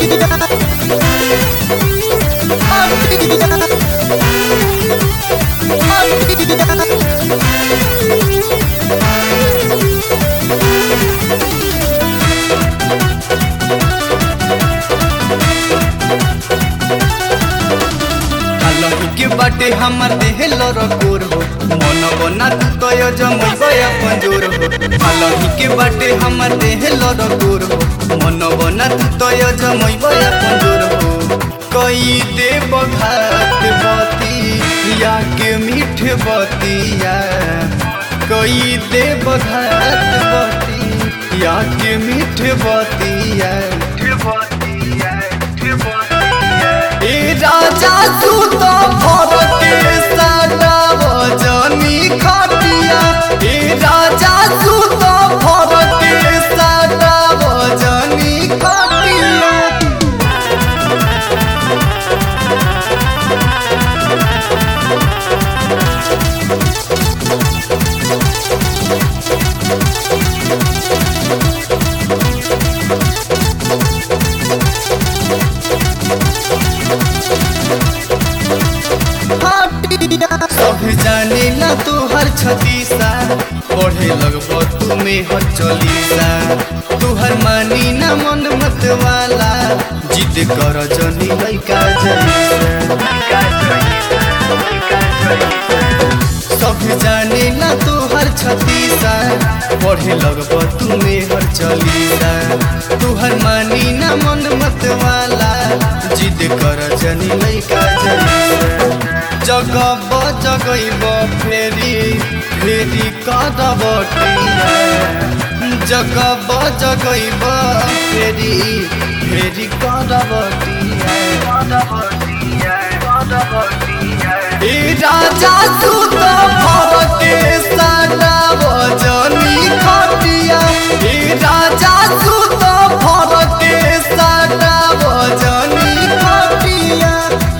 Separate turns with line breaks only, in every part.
अलही के बाटे हमर देह लरकोर हो मन बना तू तो जमैबे अपन जोर हो अलही के बाटे हमर देह लरकोर हो मन बना तू तो जमैबे अपन जोर हो कई देव घाट बती या के मीठ बतिया कई देव घाट बती या के मीठ बतिया ए राजा तू तो भर के सादा वजनी खटिया ए राजा तू तो भर के सादा वजनी खटिया सब जाने ला तू हर छतीसा पढ़े लगब तुम्हें हर चलीसा तू हर मानी ना मन मत वाला जिद कर जनी लइका सब जाने ला तू हर छतीसा पढ़े लगब तुम्हें हर चलीसा तू हर मानी ना मन मत वाला जिद कर जनी लइका जलीसा जगब जगैब फेरी फेरी करब जगब जगैब फेरी फेरी करब ए राजा तू तो भर के सादा वजनी खटिया ए राजा तू तो भर के सादा वजनी खटिया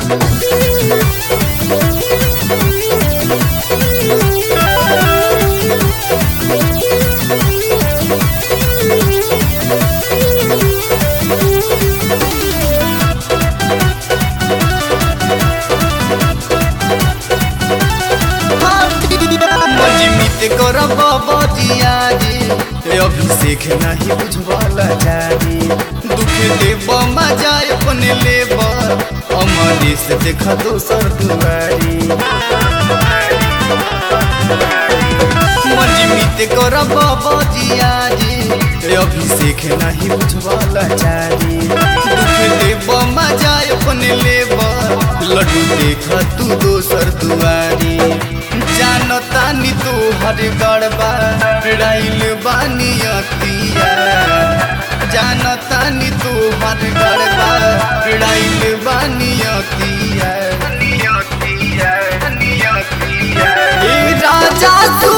मजिमित करब बजिया रे अभिषेक नहीं बुझवाला जारी दुख देव मजा अपने लेब अमरीश देख दोसर दुआरी मजिमित करब बजिया रे अभिषेक नहीं बुझवाला जारी दुख देव मजा अपने लेब लड्डू देख तू दोसर दुआरी जानतानी तू हर गड़बा राइल बानी अतिया जानतानी तू हर गड़बा राइल बानी अतिया ए राजा तू